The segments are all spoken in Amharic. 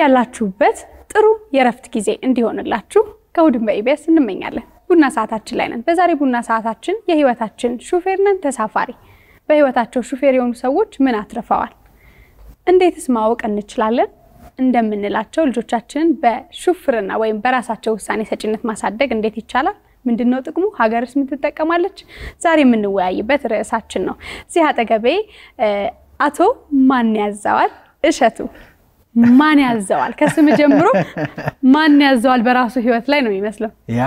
በያላችሁበት ጥሩ የእረፍት ጊዜ እንዲሆንላችሁ ከእሑድን በኢቢኤስ እንመኛለን። ቡና ሰዓታችን ላይ ነን። በዛሬ ቡና ሰዓታችን የህይወታችን ሹፌር ነን ተሳፋሪ። በህይወታቸው ሹፌር የሆኑ ሰዎች ምን አትርፈዋል? እንዴትስ ማወቅ እንችላለን? እንደምንላቸው ልጆቻችንን በሹፍርና ወይም በራሳቸው ውሳኔ ሰጪነት ማሳደግ እንዴት ይቻላል? ምንድን ነው ጥቅሙ? ሀገርስ ምን ትጠቀማለች? ዛሬ የምንወያይበት ርዕሳችን ነው። እዚህ አጠገቤ አቶ ማን ያዘዋል እሸቱ ማን ያዘዋል? ከስም ጀምሮ ማን ያዘዋል በራሱ ህይወት ላይ ነው የሚመስለው። ያ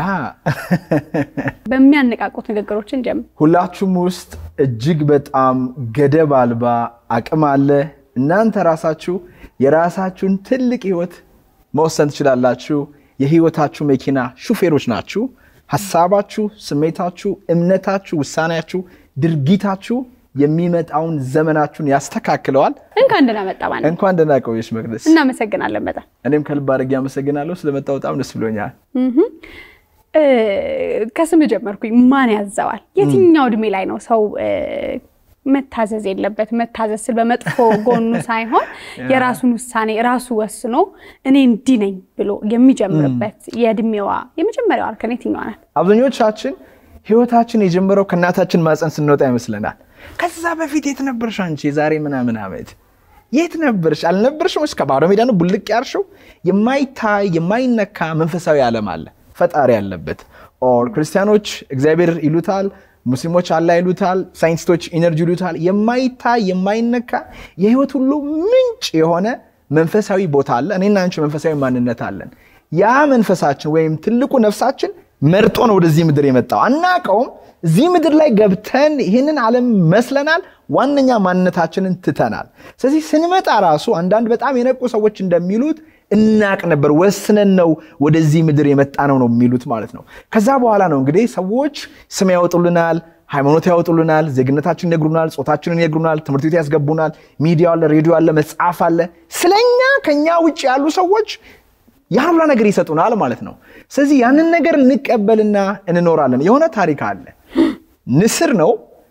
በሚያነቃቁት ንግግሮችን ጀምር። ሁላችሁም ውስጥ እጅግ በጣም ገደብ አልባ አቅም አለ። እናንተ ራሳችሁ የራሳችሁን ትልቅ ህይወት መወሰን ትችላላችሁ። የህይወታችሁ መኪና ሹፌሮች ናችሁ። ሀሳባችሁ፣ ስሜታችሁ፣ እምነታችሁ፣ ውሳኔያችሁ፣ ድርጊታችሁ የሚመጣውን ዘመናችሁን ያስተካክለዋል። እንኳን ደህና መጣ ማለት እንኳን ደህና ቆየሽ መቅደስ። እናመሰግናለን በጣም እኔም ከልብ አድርጌ አመሰግናለሁ ስለመጣ በጣም ደስ ብሎኛል። ከስም ጀመርኩኝ። ማን ያዘዋል? የትኛው እድሜ ላይ ነው ሰው መታዘዝ የለበት? መታዘዝ ስል በመጥፎ ጎኑ ሳይሆን የራሱን ውሳኔ ራሱ ወስኖ እኔ እንዲህ ነኝ ብሎ የሚጀምርበት የእድሜዋ የመጀመሪያዋ እርከን የትኛዋ ናት? አብዛኞቻችን ህይወታችን የጀመረው ከእናታችን ማፀን ስንወጣ ይመስለናል። ከዛ በፊት የት ነበርሽ አንቺ? የዛሬ ምናምን ዓመት የት ነበርሽ? አልነበርሽም? እስከ ባዶ ሜዳ ነው ቡልቅ ያርሽው። የማይታይ የማይነካ መንፈሳዊ ዓለም አለ ፈጣሪ ያለበት። ኦር ክርስቲያኖች እግዚአብሔር ይሉታል፣ ሙስሊሞች አላህ ይሉታል፣ ሳይንቲስቶች ኢነርጂ ይሉታል። የማይታይ የማይነካ የህይወት ሁሉ ምንጭ የሆነ መንፈሳዊ ቦታ አለ። እኔና አንቺ መንፈሳዊ ማንነት አለን። ያ መንፈሳችን ወይም ትልቁ ነፍሳችን መርጦ ነው ወደዚህ ምድር የመጣው። አናቀውም። እዚህ ምድር ላይ ገብተን ይህንን ዓለም መስለናል። ዋነኛ ማንነታችንን ትተናል። ስለዚህ ስንመጣ ራሱ አንዳንድ በጣም የነቁ ሰዎች እንደሚሉት እናቅ ነበር፣ ወስነን ነው ወደዚህ ምድር የመጣ ነው ነው የሚሉት ማለት ነው። ከዛ በኋላ ነው እንግዲህ ሰዎች ስም ያወጡልናል፣ ሃይማኖት ያወጡልናል፣ ዜግነታችን ይነግሩናል፣ ጾታችንን ይነግሩናል፣ ትምህርት ቤት ያስገቡናል፣ ሚዲያ አለ፣ ሬዲዮ አለ፣ መጽሐፍ አለ። ስለኛ ከኛ ውጭ ያሉ ሰዎች ያን ሁላ ነገር ይሰጡናል ማለት ነው። ስለዚህ ያንን ነገር እንቀበልና እንኖራለን። የሆነ ታሪክ አለ። ንስር ነው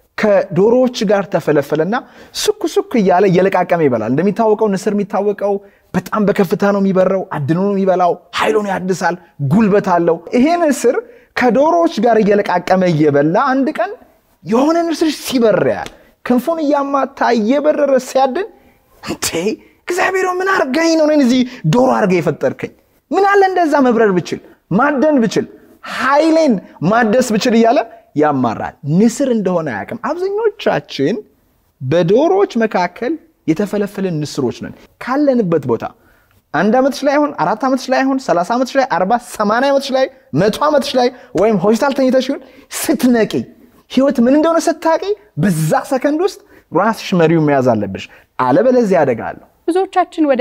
ከዶሮዎች ጋር ተፈለፈለና ስኩ ስኩ እያለ እየለቃቀመ ይበላል። እንደሚታወቀው ንስር የሚታወቀው በጣም በከፍታ ነው የሚበረው፣ አድኖ ነው የሚበላው፣ ኃይሉን ያድሳል፣ ጉልበት አለው። ይሄ ንስር ከዶሮዎች ጋር እየለቃቀመ እየበላ አንድ ቀን የሆነ ንስር ሲበር ያል ክንፉን እያማታ እየበረረ ሲያድን እንዴ እግዚአብሔር ምን አርገኝ ነው እኔን እዚህ ዶሮ አርገ የፈጠርከኝ? ምን አለ እንደዛ መብረር ብችል ማደን ብችል ኃይሌን ማደስ ብችል እያለ ያማራል። ንስር እንደሆነ አያውቅም። አብዛኞቻችን በዶሮዎች መካከል የተፈለፈልን ንስሮች ነን። ካለንበት ቦታ አንድ ዓመትሽ ላይ ይሁን አራት ዓመትሽ ላይ ይሁን ሰላሳ ዓመትሽ ላይ አርባ ሰማንያ ዓመትሽ ላይ መቶ ዓመትሽ ላይ ወይም ሆስፒታል ተኝተሽ ይሁን ስትነቂ ህይወት ምን እንደሆነ ስታቂ በዛ ሰከንድ ውስጥ ራስሽ መሪው መያዝ አለብሽ። አለበለዚያ አደጋ አለው። ብዙዎቻችን ወደ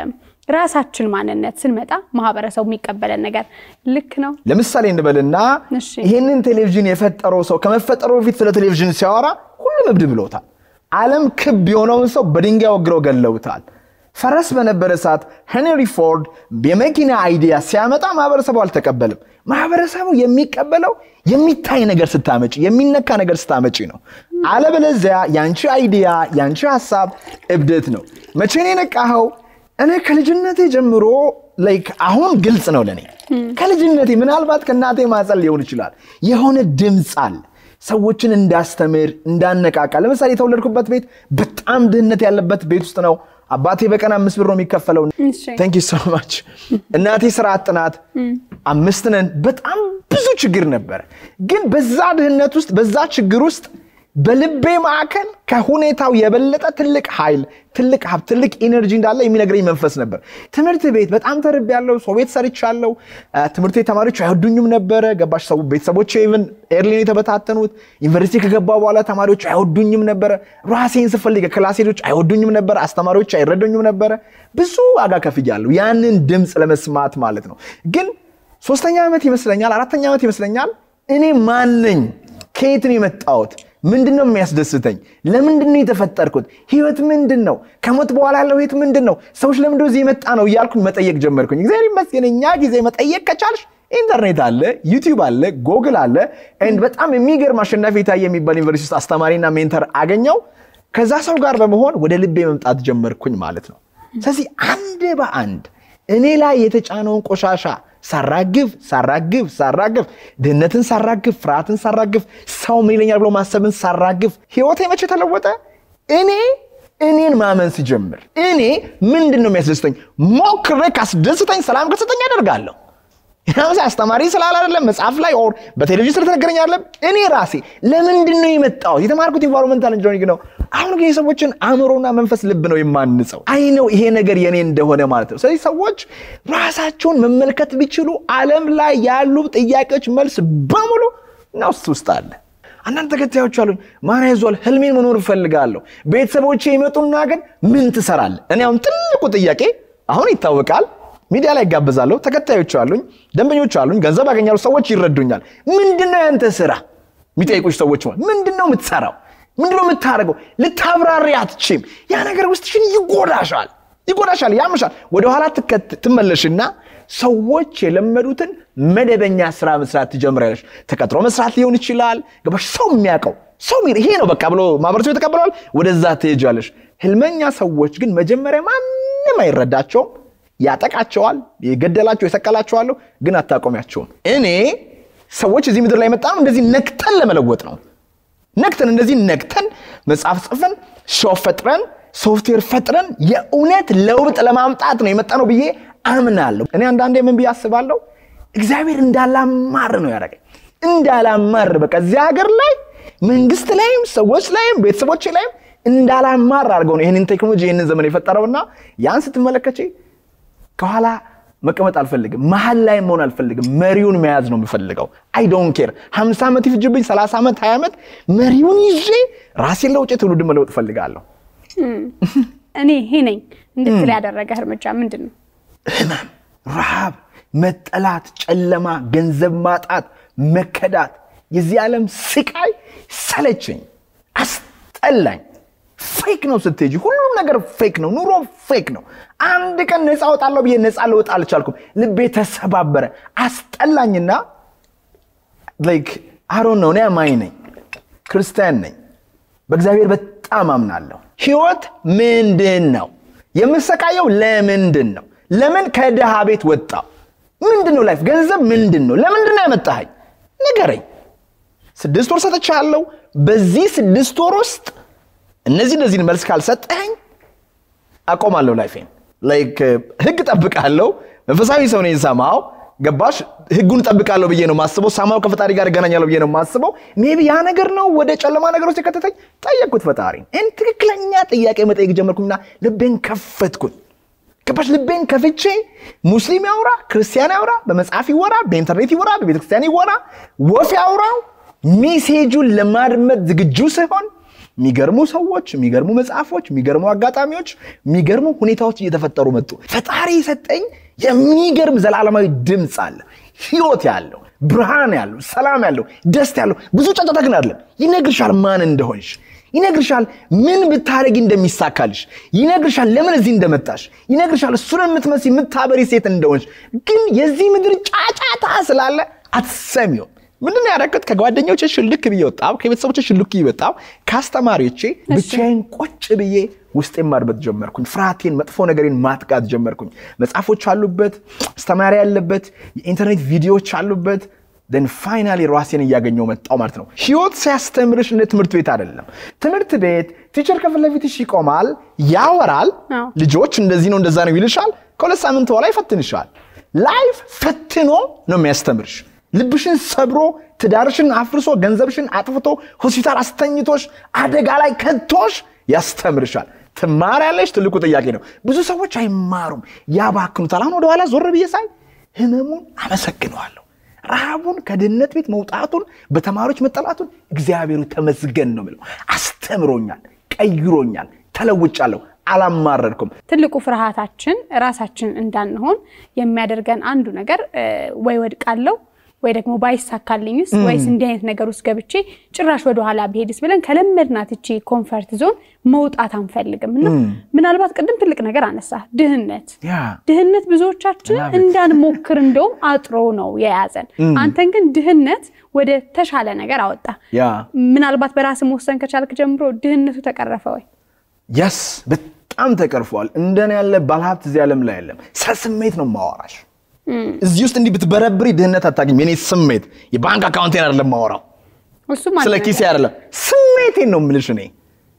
ራሳችን ማንነት ስንመጣ ማህበረሰቡ የሚቀበለን ነገር ልክ ነው። ለምሳሌ እንበልና እሺ። ይህንን ቴሌቪዥን የፈጠረው ሰው ከመፈጠሩ በፊት ስለ ቴሌቪዥን ሲያወራ ሁሉም እብድ ብሎታል። ዓለም ክብ የሆነውን ሰው በድንጋይ ወግረው ገለውታል። ፈረስ በነበረ ሰዓት ሄንሪ ፎርድ የመኪና አይዲያ ሲያመጣ ማህበረሰቡ አልተቀበልም። ማህበረሰቡ የሚቀበለው የሚታይ ነገር ስታመጪ፣ የሚነካ ነገር ስታመጪ ነው። አለበለዚያ ያንቺ አይዲያ ያንቺ ሀሳብ እብደት ነው። መቼ ነው የነቃኸው? እኔ ከልጅነቴ ጀምሮ ላይክ አሁን ግልጽ ነው ለእኔ ከልጅነቴ ምናልባት ከእናቴ ማጸል ሊሆን ይችላል የሆነ ድምፅ አለ ሰዎችን እንዳስተምር እንዳነቃቃ ለምሳሌ የተወለድኩበት ቤት በጣም ድህነት ያለበት ቤት ውስጥ ነው አባቴ በቀን አምስት ብር ነው የሚከፈለው እሺ። ታንክ ዩ ሶ ማች እናቴ ስራ አጥናት አምስት ነን በጣም ብዙ ችግር ነበረ ግን በዛ ድህነት ውስጥ በዛ ችግር ውስጥ በልቤ ማዕከል ከሁኔታው የበለጠ ትልቅ ኃይል ትልቅ ሀብት ትልቅ ኢነርጂ እንዳለ የሚነግረኝ መንፈስ ነበር ትምህርት ቤት በጣም ተርብ ያለው ሰው ቤት ሰርቻለሁ አ፣ ትምህርት ቤት ተማሪዎች አይወዱኝም ነበረ ገባሽ ሰው ቤተሰቦቼ ኢቭን ኤርሊን የተበታተኑት ዩኒቨርሲቲ ከገባ በኋላ ተማሪዎች አይወዱኝም ነበረ ራሴን ስፈልግ ክላስ ሄዶች አይወዱኝም ነበረ አስተማሪዎች አይረዱኝም ነበረ ብዙ ዋጋ ከፍያለሁ ያንን ድምፅ ለመስማት ማለት ነው ግን ሶስተኛ ዓመት ይመስለኛል አራተኛ ዓመት ይመስለኛል እኔ ማን ነኝ ከየት ነው የመጣሁት ምንድን ነው የሚያስደስተኝ ለምንድን ነው የተፈጠርኩት ህይወት ምንድን ነው ከሞት በኋላ ያለው ህይወት ምንድን ነው ሰዎች ለምንድን ነው እዚህ የመጣ ነው እያልኩኝ መጠየቅ ጀመርኩኝ እግዚአብሔር ይመስገን እኛ ጊዜ መጠየቅ ከቻልሽ ኢንተርኔት አለ ዩቲዩብ አለ ጎግል አለ ኤንድ በጣም የሚገርም አሸናፊ የታየ የሚባል ዩኒቨርሲቲ ውስጥ አስተማሪና ሜንተር አገኘው ከዛ ሰው ጋር በመሆን ወደ ልቤ መምጣት ጀመርኩኝ ማለት ነው ስለዚህ አንድ በአንድ እኔ ላይ የተጫነውን ቆሻሻ ሳራግፍ ሳራግፍ ሳራግፍ ድህነትን ሳራግፍ ፍርሃትን ሳራግፍ ሰው ምን ይለኛል ብሎ ማሰብን ሳራግፍ ህይወቴ መቼ ተለወጠ? እኔ እኔን ማመን ሲጀምር እኔ ምንድን ነው የሚያስደስተኝ ሞክሬ ካስደስተኝ ሰላም ከሰጠኝ አደርጋለሁ። ምሳ አስተማሪ ስላል አይደለም መጽሐፍ ላይ ኦር በቴሌቪዥን ስለተነገረኝ አይደለም። እኔ ራሴ ለምንድን ነው የመጣሁት? የተማርኩት ኢንቫይሮንመንታል ኢንጂነሪንግ ነው። አሁን ግን የሰዎችን አእምሮና መንፈስ ልብ ነው የማንጸው። አይ ነው ይሄ ነገር የኔ እንደሆነ ማለት ነው። ስለዚህ ሰዎች ራሳቸውን መመልከት ቢችሉ ዓለም ላይ ያሉ ጥያቄዎች መልስ በሙሉ እና ውስጥ ውስጥ አለ። አንዳንድ ተከታዮች አሉኝ። ማን ያዟል ህልሜን መኖር እፈልጋለሁ። ቤተሰቦቼ ይመጡና ግን ምን ትሰራለህ? እኔ አሁን ትልቁ ጥያቄ አሁን ይታወቃል ሚዲያ ላይ ይጋበዛለሁ። ተከታዮች አሉኝ፣ ደንበኞች አሉኝ፣ ገንዘብ ያገኛሉ፣ ሰዎች ይረዱኛል። ምንድነው ያንተ ስራ? የሚጠይቁች ሰዎች ምንድነው የምትሰራው? ምንድነው የምታደርገው? ልታብራሪ አትችም። ያ ነገር ውስጥሽን ይጎዳሻል፣ ይጎዳሻል፣ ያምሻል። ወደኋላ ትመለሽና ሰዎች የለመዱትን መደበኛ ስራ መስራት ትጀምሪያለሽ። ተቀጥሮ መስራት ሊሆን ይችላል። ገባሽ? ሰው የሚያውቀው ሰው ይሄ ነው በቃ ብሎ ማህበረሰቡ የተቀበለዋል። ወደዛ ትሄጃለሽ። ህልመኛ ሰዎች ግን መጀመሪያ ማንም አይረዳቸውም ያጠቃቸዋል፣ የገደላቸው የሰቀላቸዋለሁ፣ ግን አታቆሚያቸውም። እኔ ሰዎች እዚህ ምድር ላይ መጣ እንደዚህ ነክተን ለመለወጥ ነው። ነክተን እንደዚህ ነክተን መጽሐፍ ጽፈን ሾው ፈጥረን ሶፍትዌር ፈጥረን የእውነት ለውጥ ለማምጣት ነው የመጣ ነው ብዬ አምናለሁ። እኔ አንዳንዴ ምን ብዬ አስባለሁ፣ እግዚአብሔር እንዳላማር ነው ያደረገኝ። እንዳላማር በቃ እዚህ ሀገር ላይ መንግስት ላይም ሰዎች ላይም ቤተሰቦች ላይም እንዳላማር አድርገው ነው ይህንን ቴክኖሎጂ ይህንን ዘመን የፈጠረውና ያን ስትመለከቼ ከኋላ መቀመጥ አልፈልግም። መሀል ላይ መሆን አልፈልግም። መሪውን መያዝ ነው የምፈልገው። አይ ዶንት ኬር ሀምሳ ዓመት ይፍጅብኝ፣ ሰላሳ ዓመት ሀያ ዓመት መሪውን ይዤ ራሴን ለውጭ ትውልድ መለወጥ እፈልጋለሁ። እኔ ይሄ ነኝ እንድትል ያደረገ እርምጃ ምንድን ነው? ህመም፣ ረሃብ፣ መጠላት፣ ጨለማ፣ ገንዘብ ማጣት፣ መከዳት፣ የዚህ ዓለም ስቃይ ሰለቸኝ፣ አስጠላኝ። ፌክ ነው ስትሄጂ፣ ሁሉም ነገር ፌክ ነው። ኑሮ ፌክ ነው። አንድ ቀን ነፃ ወጣለሁ ብዬ ነፃ ልወጣ አልቻልኩም። ልቤ ተሰባበረ፣ አስጠላኝና ላይክ አሮን ነው። እኔ አማኝ ነኝ፣ ክርስቲያን ነኝ፣ በእግዚአብሔር በጣም አምናለሁ። ህይወት ምንድን ነው? የምሰቃየው ለምንድን ነው? ለምን ከድሃ ቤት ወጣው? ምንድን ነው ላይፍ? ገንዘብ ምንድን ነው? ለምንድን ነው ያመጣኸኝ? ንገረኝ። ስድስት ወር ሰጥቻለሁ። በዚህ ስድስት ወር ውስጥ እነዚህ እነዚህን መልስ ካልሰጠኸኝ አቆማለሁ ላይፌን። ላይክ ህግ ጠብቃለሁ። መንፈሳዊ ሰው ነኝ። ሰማው ገባሽ? ህጉን ጠብቃለሁ ብዬ ነው ማስበው። ሳማው ከፈጣሪ ጋር እገናኛለሁ ብዬ ነው ማስበው። ሜቢ ያ ነገር ነው ወደ ጨለማ ነገር ውስጥ የከተተኝ። ጠየቅኩት ፈጣሪ። ይህን ትክክለኛ ጥያቄ መጠየቅ ጀመርኩኝና ልቤን ከፈትኩኝ። ገባሽ? ልቤን ከፍቼ ሙስሊም ያውራ፣ ክርስቲያን ያውራ፣ በመጽሐፍ ይወራ፣ በኢንተርኔት ይወራ፣ በቤተክርስቲያን ይወራ፣ ወፍ ያውራው፣ ሜሴጁን ለማድመጥ ዝግጁ ሲሆን የሚገርሙ ሰዎች፣ የሚገርሙ መጽሐፎች፣ የሚገርሙ አጋጣሚዎች፣ የሚገርሙ ሁኔታዎች እየተፈጠሩ መጡ። ፈጣሪ የሰጠኝ የሚገርም ዘላለማዊ ድምፅ አለ፣ ህይወት ያለው ብርሃን ያለው ሰላም ያለው ደስታ ያለው ብዙ ጫጫታ ግን አይደለም። ይነግርሻል ማን እንደሆንሽ፣ ይነግርሻል ምን ብታደረጊ እንደሚሳካልሽ፣ ይነግርሻል ለምን እዚህ እንደመጣሽ፣ ይነግርሻል እሱን የምትመስ የምታበሪ ሴት እንደሆንሽ። ግን የዚህ ምድር ጫጫታ ስላለ አትሰሚውም። ምንድን ነው ያደረግኩት? ከጓደኞቼ ሽልክ ብዬ ወጣሁ። ከቤተሰቦቼ ሽልክ ብዬ ወጣሁ። ከአስተማሪዎቼ ብቻዬን ቁጭ ብዬ ውስጤን ማድመጥ ጀመርኩኝ። ፍርሃቴን፣ መጥፎ ነገሬን ማጥቃት ጀመርኩኝ። መጽሐፎች አሉበት፣ አስተማሪ ያለበት፣ የኢንተርኔት ቪዲዮዎች አሉበት። ደን ፋይናሊ ራሴን እያገኘው መጣው ማለት ነው። ህይወት ሲያስተምርሽ እንደ ትምህርት ቤት አይደለም። ትምህርት ቤት ቲቸር ከፊት ለፊትሽ ይቆማል፣ ያወራል። ልጆች እንደዚህ ነው እንደዛ ነው ይልሻል። ከሁለት ሳምንት በኋላ ይፈትንሻል። ላይፍ ፈትኖ ነው የሚያስተምርሽ። ልብሽን ሰብሮ ትዳርሽን አፍርሶ ገንዘብሽን አጥፍቶ ሆስፒታል አስተኝቶሽ አደጋ ላይ ከቶሽ ያስተምርሻል። ትማሪያለሽ? ትልቁ ጥያቄ ነው። ብዙ ሰዎች አይማሩም፣ ያባክኑታል። አሁን ወደኋላ ዞር ብዬ ሳይ ህመሙን አመሰግነዋለሁ። ረሃቡን፣ ከድህነት ቤት መውጣቱን፣ በተማሪዎች መጠላቱን እግዚአብሔሩ ተመስገን ነው የምለው። አስተምሮኛል፣ ቀይሮኛል፣ ተለውጫለሁ። አላማረድኩም። ትልቁ ፍርሃታችን ራሳችን እንዳንሆን የሚያደርገን አንዱ ነገር ወይ ወድቃለሁ ወይ ደግሞ ባይሳካልኝስ ወይስ እንዲህ አይነት ነገር ውስጥ ገብቼ ጭራሽ ወደኋላ ብሄድስ ብለን ከለመድናት እቺ ኮንፈርት ዞን መውጣት አንፈልግም። እና ምናልባት ቅድም ትልቅ ነገር አነሳ፣ ድህነት ድህነት ብዙዎቻችንን እንዳንሞክር እንደውም አጥሮ ነው የያዘን። አንተን ግን ድህነት ወደ ተሻለ ነገር አወጣ። ምናልባት በራስ መወሰን ከቻልክ ጀምሮ ድህነቱ ተቀረፈ ወይ? የስ በጣም ተቀርፏል። እንደኔ ያለ ባለሀብት እዚህ ዓለም ላይ የለም። ስለ ስሜት ነው ማወራሽ። እዚህ ውስጥ እንዲህ ብትበረብሪ ድህነት አታገኝም። የኔ ስሜት የባንክ አካውንቴን አይደለም ማወራው፣ እሱም አንድ ስለ ነገር ኪሴ አይደለም፣ ስሜቴን ነው የምልሽ። እኔ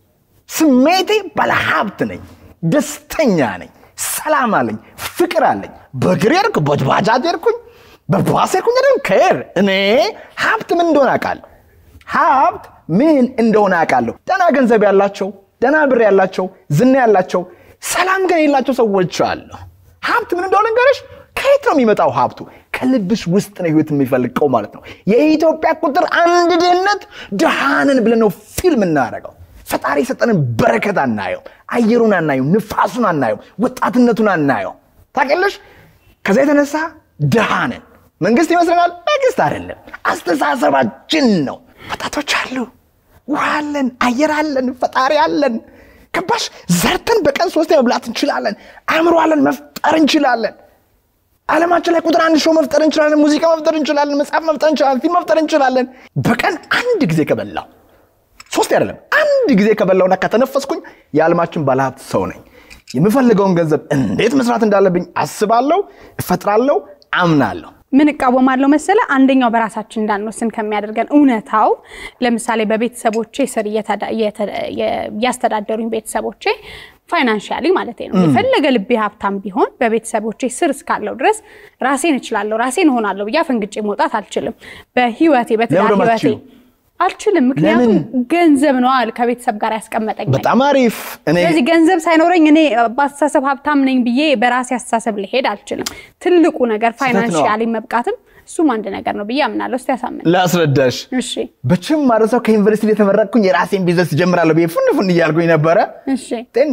ስሜቴ ባለሀብት ነኝ፣ ደስተኛ ነኝ፣ ሰላም አለኝ፣ ፍቅር አለኝ። በእግር ሄድኩ፣ በባጃጅ ሄድኩኝ፣ በባስ ሄድኩኝ፣ አይደለም ከሄድ እኔ ሀብት ምን እንደሆነ አውቃለሁ። ሀብት ምን እንደሆነ አውቃለሁ። ደህና ገንዘብ ያላቸው፣ ደህና ብር ያላቸው፣ ዝና ያላቸው፣ ሰላም ግን የሌላቸው ሰዎች አሉ። ሀብት ምን እንደሆነ ንገረሽ። ከየት ነው የሚመጣው ሀብቱ? ከልብሽ ውስጥ ነው ህይወት የሚፈልቀው ማለት ነው። የኢትዮጵያ ቁጥር አንድ ድህነት ድሃንን ብለን ነው ፊልም እናደርገው። ፈጣሪ የሰጠንን በረከት አናየው፣ አየሩን አናየው፣ ንፋሱን አናየው፣ ወጣትነቱን አናየው። ታውቂያለሽ? ከዛ የተነሳ ድሃንን መንግስት ይመስለናል። መንግስት አይደለም፣ አስተሳሰባችን ነው። ወጣቶች አሉ፣ ውሃ አለን፣ አየር አለን፣ ፈጣሪ አለን። ገባሽ? ዘርተን በቀን ሶስት መብላት እንችላለን። አእምሮ አለን፣ መፍጠር እንችላለን። ዓለማችን ላይ ቁጥር አንድ ሾው መፍጠር እንችላለን። ሙዚቃ መፍጠር እንችላለን። መጽሐፍ መፍጠር እንችላለን። ፊልም መፍጠር እንችላለን። በቀን አንድ ጊዜ ከበላው ሶስት አይደለም አንድ ጊዜ ከበላውና ከተነፈስኩኝ የዓለማችን ባለሀብት ሰው ነኝ። የምፈልገውን ገንዘብ እንዴት መስራት እንዳለብኝ አስባለሁ፣ እፈጥራለሁ፣ አምናለሁ። ምን እቃወማለሁ መሰለ፣ አንደኛው በራሳችን እንዳንወስን ከሚያደርገን እውነታው፣ ለምሳሌ በቤተሰቦቼ ስር እየተዳ- እየተ- እያስተዳደሩኝ ቤተሰቦቼ ፋይናንሻሊ ማለት ነው። የፈለገ ልቤ ሀብታም ቢሆን በቤተሰቦቼ ስር እስካለው ድረስ ራሴን እችላለሁ፣ ራሴን እሆናለሁ ብዬ አፈንግጬ መውጣት አልችልም። በህይወቴ በትዳር ለምን ህይወቴ አትችይም? አልችልም። ምክንያቱም ገንዘብ ነው አል ከቤተሰብ ጋር ያስቀመጠኝ በጣም አሪፍ። እኔ ስለዚህ ገንዘብ ሳይኖረኝ እኔ በአስተሳሰብ ሀብታም ነኝ ብዬ በራሴ አስተሳሰብ ልሄድ አልችልም። ትልቁ ነገር ፋይናንሻሊ መብቃትም እሱም አንድ ነገር ነው ብዬ አምናለሁ። እስቲ ያሳምን። ላስረዳሽ። እሺ በችም ማድረሰው ከዩኒቨርሲቲ የተመረቅኩኝ የራሴን ቢዝነስ ጀምራለሁ ብዬ ፉን ፉን እያልኩኝ ነበረ። እሺ ጤን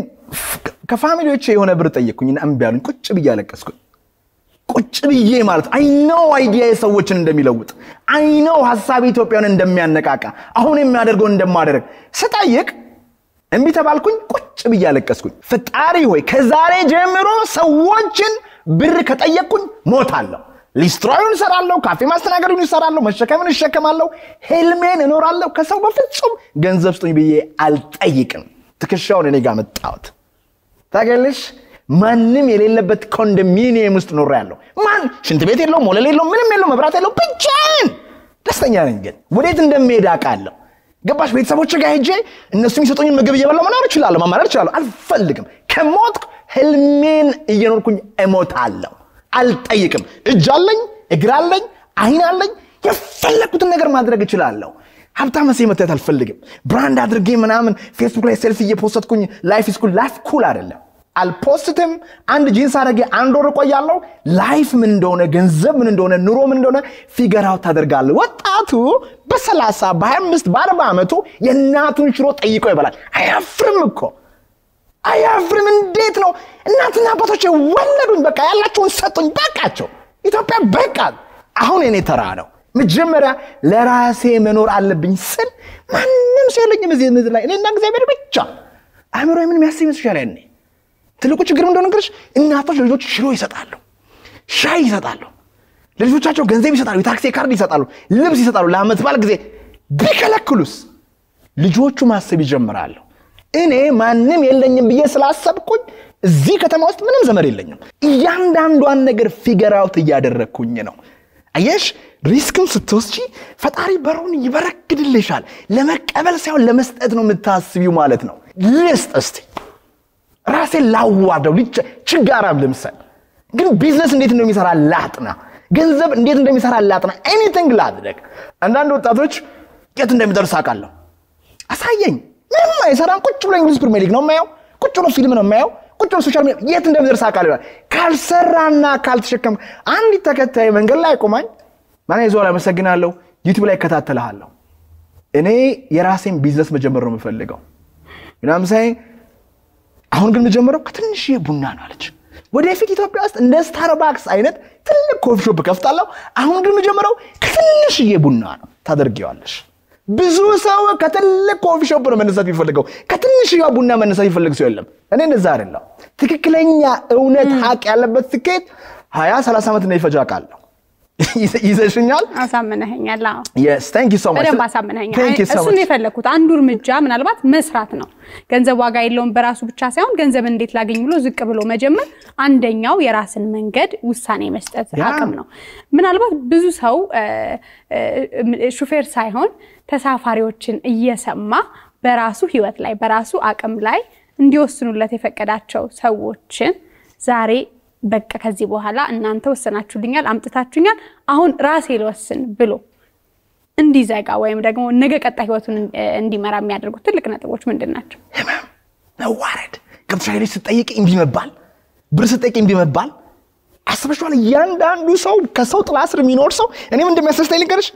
ከፋሚሊዎቼ የሆነ ብር ጠየቅኩኝና እምቢ አሉኝ። ቁጭ ብዬ አለቀስኩኝ። ቁጭ ብዬ ማለት አይነው አይዲያ ሰዎችን እንደሚለውጥ አይነው ሀሳብ ኢትዮጵያን እንደሚያነቃቃ አሁን የሚያደርገውን እንደማደርግ ስጠይቅ እምቢ ተባልኩኝ። ቁጭ ብዬ አለቀስኩኝ። ፈጣሪ ሆይ ከዛሬ ጀምሮ ሰዎችን ብር ከጠየቅኩኝ ሞታለሁ። ሊስትሮዩን እሰራለሁ፣ ካፌ ማስተናገዱን እሰራለሁ፣ መሸከምን እሸከማለሁ፣ ህልሜን እኖራለሁ። ከሰው በፍጹም ገንዘብ ስጡኝ ብዬ አልጠይቅም። ትከሻውን እኔ ጋር መጣሁት። ታውቂያለሽ፣ ማንም የሌለበት ኮንዶሚኒየም ውስጥ ኖሬ ያለው ማን ሽንት ቤት የለው፣ ሞለል የለው፣ ምንም የለው፣ መብራት የለው፣ ብቻዬን ደስተኛ ነኝ። ግን ወዴት እንደሚሄድ አውቃለሁ። ገባሽ? ቤተሰቦች ጋር ሄጄ እነሱ የሚሰጡኝ ምግብ እየበላሁ መኖር እችላለሁ፣ ማማረር እችላለሁ። አልፈልግም። ከሞትኩ ህልሜን እየኖርኩኝ እሞታለሁ። አልጠይቅም። እጅ አለኝ፣ እግር አለኝ፣ አይን አለኝ። የፈለግኩትን ነገር ማድረግ እችላለሁ። ሀብታም መሴ መታየት አልፈልግም። ብራንድ አድርጌ ምናምን ፌስቡክ ላይ ሴልፊ እየፖስትኩኝ ላይፍ ስኩል ላይፍ ኩል አይደለም። አልፖስትም። አንድ ጂንስ አድርጌ አንድ ወር እቆያለሁ። ላይፍ ምን እንደሆነ፣ ገንዘብ ምን እንደሆነ፣ ኑሮ ምን እንደሆነ ፊገር አውት ታደርጋለህ። ወጣቱ በሰላሳ በሀያ አምስት በአርባ ዓመቱ የእናቱን ሽሮ ጠይቆ ይበላል። አያፍርም እኮ አያፍርም። እንዴት ነው እናትና አባቶች ወለዱኝ፣ በቃ ያላቸውን ሰጡኝ፣ በቃቸው። ኢትዮጵያ በቃ አሁን የኔ ተራ ነው። መጀመሪያ ለራሴ መኖር አለብኝ ስል ማንም ሰው የለኝም እዚህ ምድር ላይ እኔና እግዚአብሔር ብቻ። አእምሮ ምን የሚያስብ ይመስልሻል? ያኔ ትልቁ ችግር እንደሆነ ነገርሽ እናቶች ለልጆች ሽሮ ይሰጣሉ፣ ሻይ ይሰጣሉ፣ ለልጆቻቸው ገንዘብ ይሰጣሉ፣ የታክሲ ካርድ ይሰጣሉ፣ ልብስ ይሰጣሉ። ለአመት በዓል ጊዜ ቢከለክሉስ ልጆቹ ማሰብ ይጀምራሉ። እኔ ማንም የለኝም ብዬ ስላሰብኩኝ እዚህ ከተማ ውስጥ ምንም ዘመድ የለኝም። እያንዳንዷን ነገር ፊገር አውት እያደረግኩኝ ነው። አየሽ፣ ሪስክም ስትወስጂ ፈጣሪ በሩን ይበረግድልሻል። ለመቀበል ሳይሆን ለመስጠት ነው የምታስቢው ማለት ነው። ልስጥ እስቲ ራሴን ላዋርደው ልጅ ችጋራም ልምሰል፣ ግን ቢዝነስ እንዴት እንደሚሰራ ላጥና፣ ገንዘብ እንዴት እንደሚሰራ ላጥና፣ ኤኒቲንግ ላድረግ። አንዳንድ ወጣቶች የት እንደሚደርስ አውቃለሁ። አሳየኝ። ምንም አይሰራም። ቁጭ ብሎ እንግሊዝ ፕሪሚየር ሊግ ነው የማየው። ቁጭ ብሎ ፊልም ነው የማየው። ቁጭ ብሎ ሶሻል ሚዲያ የት እንደሚደርስ አውቃለሁ ይላል። ካልሰራና ካልተሸከም አንዲት ተከታይ መንገድ ላይ ቆማኝ ማን ይዞ አመሰግናለሁ፣ ዩቲዩብ ላይ እከታተልሃለሁ። እኔ የራሴን ቢዝነስ መጀመር ነው የምፈልገው ምናምን ሳይ አሁን ግን የምጀምረው ከትንሽዬ ቡና ነው አለች። ወደፊት ኢትዮጵያ ውስጥ እንደ ስታርባክስ አይነት ትልቅ ኮፊ ሾፕ ከፍታለሁ። አሁን ግን የምጀምረው ከትንሽዬ ቡና ነው። ታደርጊዋለሽ። ብዙ ሰው ከትልቅ ኮፊ ሾፕ ነው መነሳት የሚፈልገው። ከትንሽዬ ቡና መነሳት የሚፈልግ ሰው የለም። እኔ እንደዛ አይደለም። ትክክለኛ እውነት ሀቅ ያለበት ስኬት ሀያ ሰላሳ ዓመት እንደሚፈጅ አውቃለሁ። ይዘሽኛል። አሳምነኸኛል። አዎ Yes, thank you so much. በደንብ አሳምነኸኛል። Thank you so እሱን much. የፈለግኩት አንዱ እርምጃ ምናልባት መስራት ነው። ገንዘብ ዋጋ የለውም በራሱ ብቻ ሳይሆን ገንዘብ እንዴት ላገኝ ብሎ ዝቅ ብሎ መጀመር አንደኛው የራስን መንገድ ውሳኔ መስጠት ያ። አቅም ነው። ምናልባት ብዙ ሰው እ፣ እ፣ ሹፌር ሳይሆን ተሳፋሪዎችን እየሰማ በራሱ ሕይወት ላይ በራሱ አቅም ላይ እንዲወስኑለት የፈቀዳቸው ሰዎችን ዛሬ በቃ ከዚህ በኋላ እናንተ ወሰናችሁልኛል፣ አምጥታችሁኛል፣ አሁን ራሴ ልወስን ብሎ እንዲዘጋ ወይም ደግሞ ነገ ቀጣይ ህይወቱን እ፣ እንዲመራ የሚያደርጉት ትልቅ ነጥቦች ምንድን ናቸው? ህመም፣ መዋረድ፣ ገብቶሻል? ሄደሽ ስትጠይቅ እምቢ መባል፣ ብር ስትጠይቅ እምቢ መባል። አስበሽዋል? እያንዳንዱ ሰው ከሰው ጥላ ስር የሚኖር ሰው እኔም እንደሚያስደስተኝ ልንገርሽ፣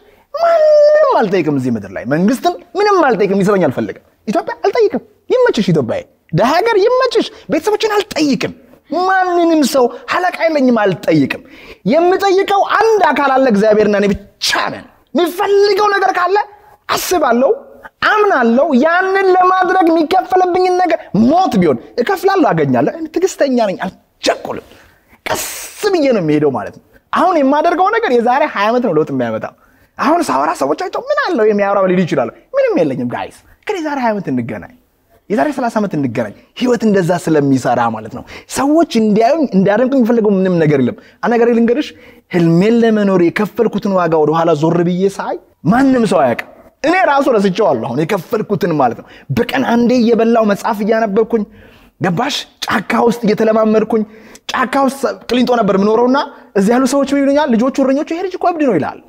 ማንንም አልጠይቅም እዚህ ምድር ላይ መንግስትን ምንም አልጠይቅም፣ ሊሰበኝ አልፈልግም። ኢትዮጵያ አልጠይቅም፣ ይመችሽ። ኢትዮጵያ ደሀ ሀገር ይመችሽ። ቤተሰቦችን አልጠይቅም። ማንንም ሰው አለቃ የለኝም፣ አልጠይቅም። የምጠይቀው አንድ አካል አለ፣ እግዚአብሔርና እኔ ብቻ ነን። የሚፈልገው ነገር ካለ አስባለሁ አምናለሁ። ያንን ለማድረግ የሚከፈልብኝን ነገር ሞት ቢሆን እከፍላለሁ፣ አገኛለሁ። እኔ ትዕግስተኛ ነኝ፣ አልቸኩልም። ቀስ ብዬ ነው የሚሄደው ማለት ነው። አሁን የማደርገው ነገር የዛሬ ሀያ ዓመት ነው ለውጥ የሚያመጣው። አሁን ሳወራ ሰዎች አይተው ምን አለው የሚያወራው ሊሉ ይችላሉ። ምንም የለኝም ጋይስ፣ ግን የዛሬ ሀያ ዓመት እንገናኝ፣ የዛሬ ሰላሳ ዓመት እንገናኝ። ህይወት እንደዛ ስለሚሰራ ማለት ነው። ሰዎች እንዲያዩኝ እንዲያደንቁኝ የሚፈልገው ምንም ነገር የለም። አንድ ነገር ልንገርሽ፣ ህልሜን ለመኖር የከፈልኩትን ዋጋ ወደኋላ ዞር ብዬ ሳይ ማንም ሰው አያውቅም። እኔ ራሱ ረስቼዋለሁ። አሁን የከፈልኩትን ማለት ነው። በቀን አንዴ እየበላው መጽሐፍ እያነበብኩኝ ገባሽ፣ ጫካ ውስጥ እየተለማመድኩኝ ጫካ ውስጥ ቅሊንጦ ነበር የምኖረውና እዚህ ያሉ ሰዎች ምን ይሉኛል? ልጆቹ እረኞቹ ይሄ ልጅ እኮ እብድ ነው ይላል።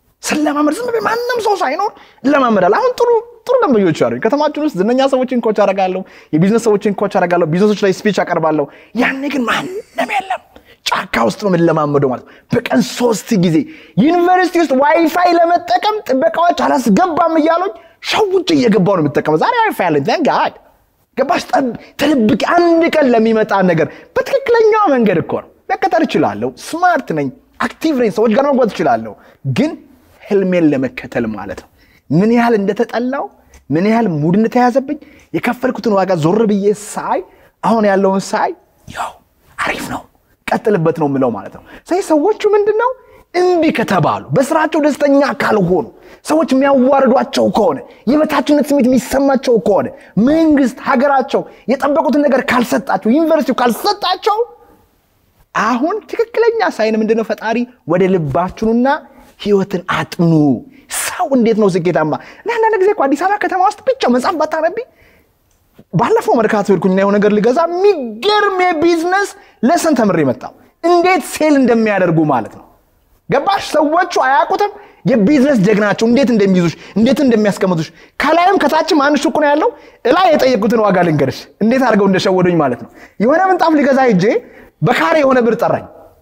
ስለማመድ ዝም ብዬ ማንም ሰው ሳይኖር እለማመዳል። አሁን ጥሩ ጥሩ ደንበኞች አሉ። ከተማችን ውስጥ ዝነኛ ሰዎችን ኮች አደርጋለሁ፣ የቢዝነስ ሰዎችን ኮች አደርጋለሁ፣ ቢዝነሶች ላይ ስፒች አቀርባለሁ። ያኔ ግን ማንም የለም። ጫካ ውስጥ ነው የምንለማመደው ማለት ነው። በቀን ሶስት ጊዜ ዩኒቨርሲቲ ውስጥ ዋይፋይ ለመጠቀም ጥበቃዎች አላስገባም እያሉኝ ሸውጭ እየገባው ነው የምጠቀመው። ዛሬ ዋይፋይ አለኝ ተን ጋድ ገባሽ? ጠብ ተደብቄ አንድ ቀን ለሚመጣ ነገር በትክክለኛው መንገድ እኮ ነው መከተል እችላለሁ። ስማርት ነኝ፣ አክቲቭ ነኝ፣ ሰዎች ጋር መጓዝ እችላለሁ። ግን ህልሜን ለመከተል ማለት ነው ምን ያህል እንደተጠላው ምን ያህል ሙድ እንደተያዘብኝ የከፈልኩትን ዋጋ ዞር ብዬ ሳይ አሁን ያለውን ሳይ ያው አሪፍ ነው ቀጥልበት ነው የምለው ማለት ነው። ስለዚህ ሰዎቹ ምንድን ነው እምቢ ከተባሉ በስራቸው ደስተኛ ካልሆኑ ሰዎች የሚያዋርዷቸው ከሆነ የበታችነት ስሜት የሚሰማቸው ከሆነ መንግስት፣ ሀገራቸው የጠበቁትን ነገር ካልሰጣቸው ዩኒቨርሲቲው ካልሰጣቸው አሁን ትክክለኛ ሳይን ምንድነው? ፈጣሪ ወደ ልባችሁና ህይወትን አጥኑ። ሰው እንዴት ነው ስኬታማ? ለአንዳንድ ጊዜ እኮ አዲስ አበባ ከተማ ውስጥ ብቻ መጽሐፍ ባታነቢ ባለፈው መርካቶ ሄድኩኝና የሆነ ነገር ልገዛ የሚገርም የቢዝነስ ለሰን ተምሬ መጣሁ። እንዴት ሴል እንደሚያደርጉ ማለት ነው። ገባሽ? ሰዎቹ አያውቁትም። የቢዝነስ ጀግናቸው እንዴት እንደሚይዙሽ እንዴት እንደሚያስቀምጡሽ ከላይም ከታችም አንድ ሹቅ ነው ያለው። እላይ የጠየቁትን ዋጋ ልንገርሽ እንዴት አድርገው እንደሸወዱኝ ማለት ነው። የሆነ ምንጣፍ ልገዛ ሄጄ በካሬ የሆነ ብር ጠራኝ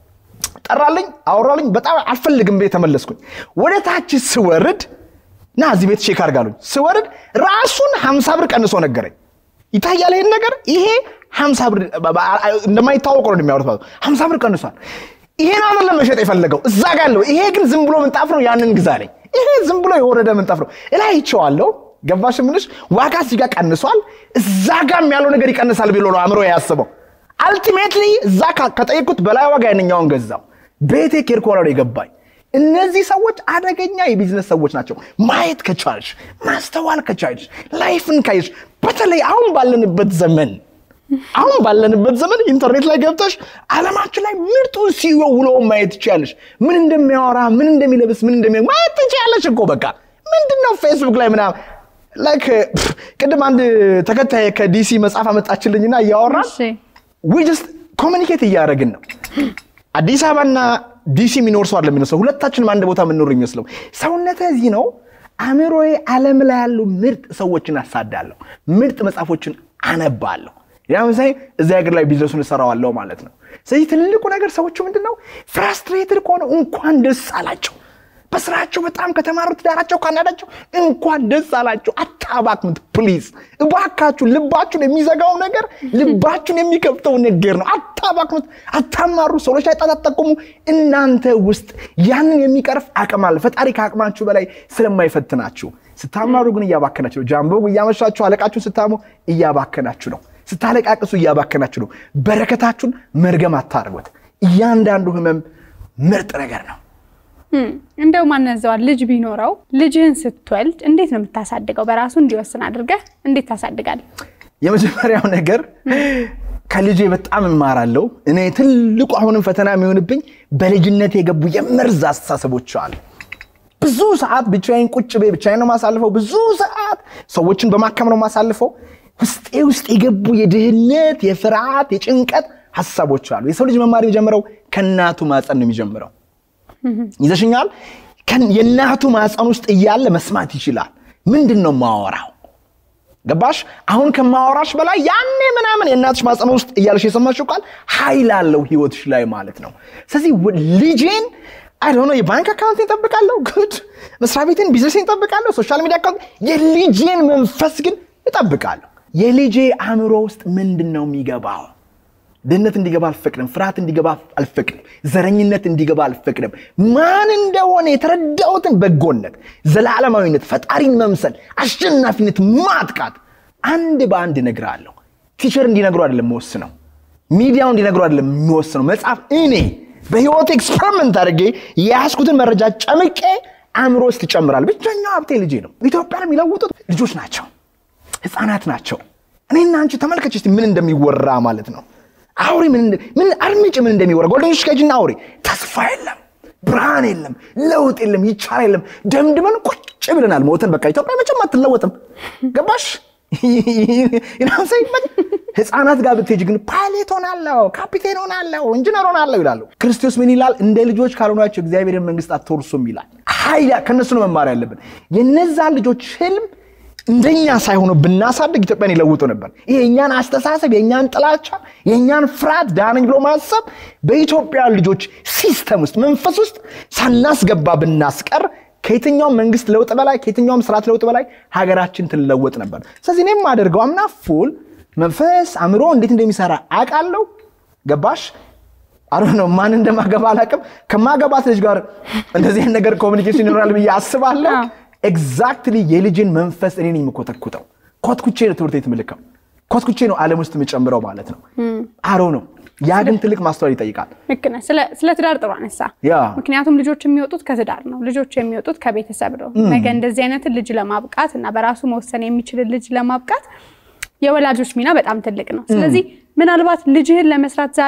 ጠራልኝ፣ አወራልኝ። በጣም አልፈልግም ቤት ተመለስኩኝ። ወደ ታች ስወርድ ና እዚህ ቤት ቼክ አድርጋሉኝ። ስወርድ ራሱን ሀምሳ ብር ቀንሶ ነገረኝ። ይታያል ይሄን ነገር ይሄ ሀምሳ ብር እንደማይታወቀው ነው እንደሚያወሩት ማለት ነው። ሀምሳ ብር ቀንሷል። ይሄን አይደለም መሸጥ የፈለገው እዛ ጋ ያለው ይሄ ግን ዝም ብሎ ምንጣፍ ነው። ያንን ግዛለኝ። ይሄ ዝም ብሎ የወረደ ምንጣፍ ነው። እላይ ይቸዋለሁ። ገባሽ ምንሽ ዋጋ እዚህ ጋር ቀንሷል። እዛ ጋም ያለው ነገር ይቀንሳል ብሎ ነው አእምሮ ያስበው። አልቲሜትሊ እዛ ከጠየቁት በላይ ዋጋ ያንኛውን ገዛው። ቤቴ ኬርኮ ነው የገባኝ። እነዚህ ሰዎች አደገኛ የቢዝነስ ሰዎች ናቸው። ማየት ከቻልሽ ማስተዋል ከቻልሽ ላይፍን ካየሽ፣ በተለይ አሁን ባለንበት ዘመን አሁን ባለንበት ዘመን ኢንተርኔት ላይ ገብተሽ ዓለማችን ላይ ምርጡን ሲዮ ውሎ ማየት ትችያለሽ። ምን እንደሚያወራ ምን እንደሚለብስ ምን እንደሚ ማየት ትችያለሽ እኮ በቃ ምንድን ነው ፌስቡክ ላይ ምናምን ላይክ ቅድም አንድ ተከታይ ከዲሲ መጽሐፍ አመጣችልኝና እያወራን ዊጅስት ኮሚኒኬት እያደረግን ነው። አዲስ አበባና ዲሲ የሚኖር ሰው አይደለም የሚመስለው፣ ሁለታችንም አንድ ቦታ የምንኖር የሚመስለው። ሰውነቴ እዚህ ነው። አእምሮዬ ዓለም ላይ ያሉ ምርጥ ሰዎችን አሳዳለሁ፣ ምርጥ መጽሐፎችን አነባለሁ። ያ ምሳሌ እዚህ ሀገር ላይ ቢዝነሱን እሰራዋለሁ ማለት ነው። ስለዚህ ትልቁ ነገር ሰዎቹ ምንድን ነው ፍራስትሬትድ ከሆነ እንኳን ደስ አላቸው። በስራቸው በጣም ከተማሩ ትዳራቸው ካናዳቸው እንኳን ደስ አላቸው። አታባክኑት ፕሊዝ፣ እባካችሁ። ልባችሁን የሚዘጋው ነገር ልባችሁን የሚከፍተው ነገር ነው። አታባክኑት፣ አታማሩ፣ ሰዎች ላይ ጣት አትጠቁሙ። እናንተ ውስጥ ያንን የሚቀርፍ አቅም አለ። ፈጣሪ ከአቅማችሁ በላይ ስለማይፈትናችሁ። ስታማሩ ግን እያባከናችሁ ነው። ጃምቦ እያመሻችሁ አለቃችሁን ስታሙ እያባከናችሁ ነው። ስታለቃቅሱ እያባከናችሁ ነው። በረከታችሁን መርገም አታርጉት። እያንዳንዱ ህመም ምርጥ ነገር ነው። እንደው ማነዘዋል ልጅ ቢኖረው ልጅህን ስትወልድ እንዴት ነው የምታሳድገው? በራሱ እንዲወስን አድርገህ እንዴት ታሳድጋለህ? የመጀመሪያው ነገር ከልጄ በጣም እማራለሁ። እኔ ትልቁ አሁንም ፈተና የሚሆንብኝ በልጅነት የገቡ የመርዝ አስተሳሰቦች አሉ። ብዙ ሰዓት ብቻዬን ቁጭ ቤ ብቻዬን ነው ማሳልፈው። ብዙ ሰዓት ሰዎችን በማከም ነው ማሳልፈው። ውስጤ ውስጥ የገቡ የድህነት፣ የፍርሃት፣ የጭንቀት ሀሳቦች አሉ። የሰው ልጅ መማር የሚጀምረው ከእናቱ ማፀን ነው የሚጀምረው። ይዘሽኛል። የእናቱ ማፀን ውስጥ እያለ መስማት ይችላል። ምንድን ነው ማወራው? ገባሽ? አሁን ከማወራሽ በላይ ያኔ ምናምን የእናትሽ ማፀን ውስጥ እያለሽ የሰማሽው ቃል ኃይል አለው ህይወትሽ ላይ ማለት ነው። ስለዚህ ልጄን አይሆነ የባንክ አካውንት ይጠብቃለሁ፣ ጉድ መስሪያ ቤትን ቢዝነስ ይጠብቃለሁ፣ ሶሻል ሚዲያ አካውንት። የልጄን መንፈስ ግን እጠብቃለሁ። የልጄ አእምሮ ውስጥ ምንድን ነው የሚገባው? ድህነት እንዲገባ አልፈቅድም። ፍርሃት እንዲገባ አልፈቅድም። ዘረኝነት እንዲገባ አልፈቅድም። ማን እንደሆነ የተረዳሁትን በጎነት፣ ዘላለማዊነት፣ ፈጣሪን መምሰል፣ አሸናፊነት፣ ማጥቃት አንድ በአንድ እነግርሃለሁ። ቲቸር እንዲነግሩ አይደለም የምወስነው፣ ሚዲያው እንዲነግሩ አይደለም የሚወስነው። መጽሐፍ እኔ በህይወት ኤክስፐሪመንት አድርጌ የያዝኩትን መረጃ ጨምቄ አእምሮ ውስጥ ይጨምራል። ብቸኛው ሀብቴ ልጄ ነው። ኢትዮጵያን የሚለውጡት ልጆች ናቸው፣ ህፃናት ናቸው። እኔና አንቺ ተመልከች እስቲ ምን እንደሚወራ ማለት ነው አውሬ ምን አድምጭ ምን እንደሚወራ ጎልደን ሽከጅና አውሬ ተስፋ የለም፣ ብርሃን የለም፣ ለውጥ የለም፣ ይቻል የለም። ደምድመን ቁጭ ብለናል። ሞተን በቃ ኢትዮጵያ መቼም አትለወጥም። ገባሽ? ህፃናት ጋር ብትሄጅ ግን ፓይሌት ሆናለሁ፣ ካፒቴን ሆናለሁ፣ ኢንጂነር ሆናለሁ ይላሉ። ክርስቶስ ምን ይላል? እንደ ልጆች ካልሆናቸው እግዚአብሔርን መንግስት አትወርሱም ይላል። ኃይል ከእነሱ ነው መማር ያለብን። የነዛን ልጆች ህልም እንደኛ ሳይሆኑ ብናሳድግ ኢትዮጵያን ይለውጡ ነበር። ይሄ የእኛን አስተሳሰብ፣ የእኛን ጥላቻ፣ የእኛን ፍርሃት ዳነኝ ብሎ ማሰብ በኢትዮጵያ ልጆች ሲስተም ውስጥ መንፈስ ውስጥ ሳናስገባ ብናስቀር ከየትኛውም መንግስት ለውጥ በላይ ከየትኛውም ስርዓት ለውጥ በላይ ሀገራችን ትለወጥ ነበር። ስለዚህ እኔም የማደርገው አምና ፉል መንፈስ አእምሮ እንዴት እንደሚሰራ አውቃለሁ። ገባሽ? አሮ ነው ማን እንደማገባ አላውቅም። ከማገባት ልጅ ጋር እንደዚህ አይነት ነገር ኮሚኒኬሽን ይኖራል ብዬ አስባለሁ። ኤግዛክትሊ የልጅን መንፈስ እኔ ነኝ የምኮተኩተው። ኮትኩቼ ነው ትምህርት ቤት ምልከው፣ ኮትኩቼ ነው ዓለም ውስጥ የምጨምረው ማለት ነው። አሮ ነው። ያ ግን ትልቅ ማስተዋል ይጠይቃል። ልክ ነህ። ስለ ትዳር ጥሩ አነሳ። ያ ምክንያቱም ልጆች የሚወጡት ከትዳር ነው። ልጆች የሚወጡት ከቤተሰብ ነው። ነገ እንደዚህ አይነትን ልጅ ለማብቃት እና በራሱ መወሰን የሚችልን ልጅ ለማብቃት የወላጆች ሚና በጣም ትልቅ ነው። ስለዚህ ምናልባት ልጅህን ለመስራት ዛሬ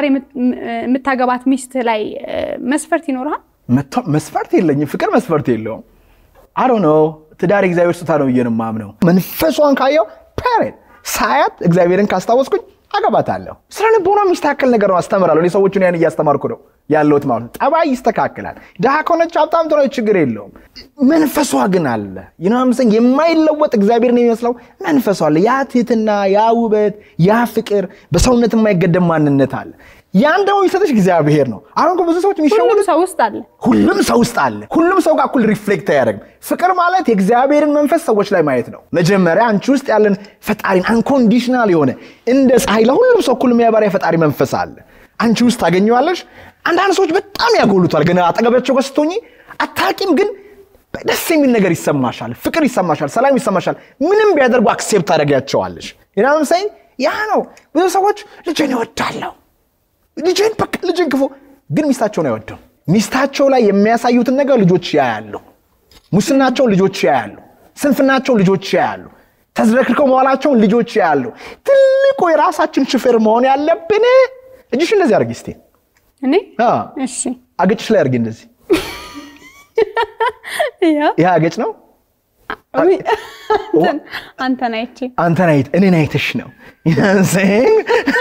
የምታገባት ሚስት ላይ መስፈርት ይኖርሃል? መስፈርት የለኝም። ፍቅር መስፈርት የለውም። አሮ ነው ትዳር የእግዚአብሔር ስጦታ ነው ብዬ ነው የማምነው። መንፈሷን ካየው ፓሬድ ሳያት እግዚአብሔርን ካስታወስኩኝ አገባታለሁ። ስለ ልቦና የሚስተካከል ነገር ነው አስተምራለሁ። እኔ ሰዎቹን ያን እያስተማርኩ ነው ያለሁት ማለት ነው። ጠባይ ይስተካከላል። ድሃ ከሆነች ሀብታም ትሆነች ችግር የለውም። መንፈሷ ግን አለ ይኖምሰን የማይለወጥ እግዚአብሔር ነው የሚመስለው መንፈሷ አለ። ያ ትህትና፣ ያ ውበት፣ ያ ፍቅር፣ በሰውነት የማይገደም ማንነት አለ። ያን ደግሞ የሚሰጥሽ እግዚአብሔር ነው። አሁን እኮ ብዙ ሰዎች የሚሸወዱ ሁሉም ሰው ውስጥ አለ። ሁሉም ሰው ውስጥ አለ። ሁሉም ሰው ጋር እኩል ሪፍሌክት አያደርግም። ፍቅር ማለት የእግዚአብሔርን መንፈስ ሰዎች ላይ ማየት ነው። መጀመሪያ አንቺ ውስጥ ያለን ፈጣሪን አንኮንዲሽናል የሆነ እንደ ፀሐይ ለሁሉም ሰው እኩል የሚያበራ የፈጣሪ መንፈስ አለ። አንቺ ውስጥ ታገኘዋለሽ። አንዳንድ ሰዎች በጣም ያጎሉታል። ገና አጠገባቸው ጋር ስትሆኚ አታቂም፣ ግን ደስ የሚል ነገር ይሰማሻል፣ ፍቅር ይሰማሻል፣ ሰላም ይሰማሻል። ምንም ቢያደርጉ አክሴፕት ታደርጊያቸዋለሽ። ናምሳይ ያ ነው። ብዙ ሰዎች ልጄን ይወዳለሁ ልጅን በቃ ልጅን ክፉ ግን ሚስታቸውን አይወደው። ሚስታቸው ላይ የሚያሳዩትን ነገር ልጆች ያያሉ። ሙስናቸውን ልጆች ያያሉ። ስንፍናቸውን ልጆች ያያሉ። ተዝረክርከው መዋላቸውን ልጆች ያያሉ። ትልቁ የራሳችን ሹፌር መሆን ያለብን እጅሽ እንደዚህ አድርጊ እስቲ። እኔ አ፣ እሺ፣ አገጭሽ ላይ አድርጊ እንደዚህ። ያ ይህ አገጭ ነው። ውይ፣ አንተን- አንተን አይቼ አንተን አይት እኔን አይተሽ ነው ይናንሰኝ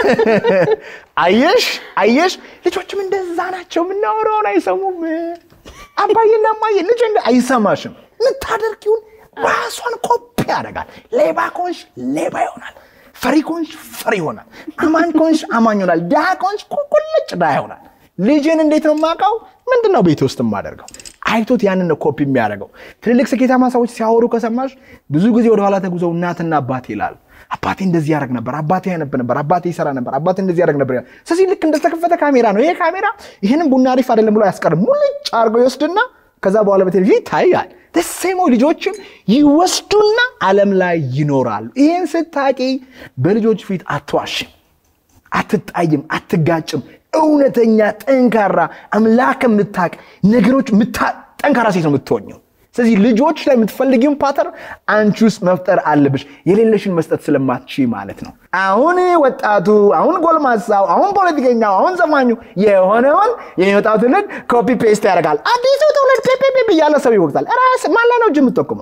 አየሽ አየሽ ልጆችም እንደዛ ናቸው የምናወራውን አይሰሙም አባዬና እማዬ ልጅ እንደ አይሰማሽም የምታደርጊውን ራሷን ኮፒ ያደርጋል ሌባ ከሆንሽ ሌባ ይሆናል ፈሪ ከሆንሽ ፈሪ ይሆናል አማኝ ከሆንሽ አማኝ ይሆናል ድሃ ከሆንሽ ቁልጭ ድሃ ይሆናል ልጅን እንዴት ነው የማውቀው ምንድን ነው ቤት ውስጥ የማደርገው አይቶት ያንን ነው ኮፒ የሚያደርገው ትልልቅ ስኬታማ ሰዎች ሲያወሩ ከሰማሽ ብዙ ጊዜ ወደኋላ ተጉዘው እናትና አባቴ ይላሉ አባቴ እንደዚህ ያደርግ ነበር፣ አባቴ ያነብ ነበር፣ አባቴ ይሰራ ነበር፣ አባቴ እንደዚህ ያደርግ ነበር። ይላል። ስለዚህ ልክ እንደተከፈተ ካሜራ ነው። ይሄ ካሜራ ይህንን ቡና አሪፍ አይደለም ብሎ አያስቀርም። ሙልጭ አድርጎ ይወስድና ከዛ በኋላ በቴሌቪዥን ይታያል። ደሴሞ ልጆችም ይወስዱና ዓለም ላይ ይኖራሉ። ይህን ስታቂ በልጆች ፊት አትዋሽም፣ አትጣይም፣ አትጋጭም። እውነተኛ ጠንካራ አምላክ የምታቅ ነገሮች ጠንካራ ሴት ነው የምትሆኘው። ስለዚህ ልጆች ላይ የምትፈልጊውን ፓተርን አንቺ ውስጥ መፍጠር አለብሽ፣ የሌለሽን መስጠት ስለማትች ማለት ነው። አሁን ወጣቱ፣ አሁን ጎልማሳው፣ አሁን ፖለቲከኛው፣ አሁን ዘፋኙ የሆነውን የሚወጣው ትውልድ ኮፒ ፔስት ያደርጋል። አዲሱ ትውልድ ፔፔፔ እያለ ሰው ይወቅታል። ራስ ማን ላይ ነው እጅ የምትጠቁመው?